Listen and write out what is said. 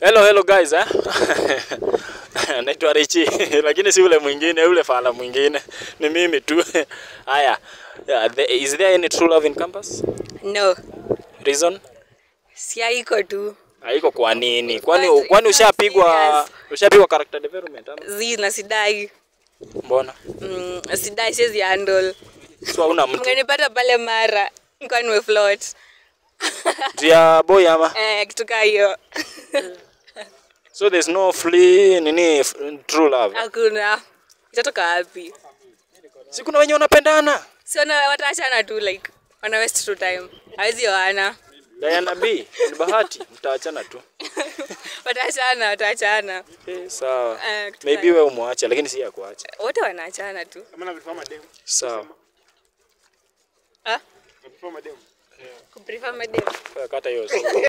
Hello hello guys eh. Naitwa Richi lakini si ule mwingine, ule fala mwingine. Ni mimi tu. Haya. Yeah, the, is there any true love in campus? No, Reason? si haiko tu. Haiko kwa nini? Kwani Because kwani it's not ushapigwa serious. ushapigwa character development ama? Zi na sidai. Mbona? Mm, sidai siwezi handle. So hauna mtu. Mngenipata pale mara nilikuwa nimefloat. Dia boy ama? Eh, kitu kaa hiyo. So there's no free nini f- true love. Hakuna. Itatoka wapi? Si kuna wenye wanapendana. Si wana wataachana tu like wana waste tu time. Hawezi oana. Diana B, ni bahati mtaachana tu. Wataachana, wataachana. Eh, sawa. Eh, kitu Maybe kaa- wewe umwache lakini si ya kuacha. wote wanaachana tu. Sawa. Ah? Kuprefer madem. Kata hiyo.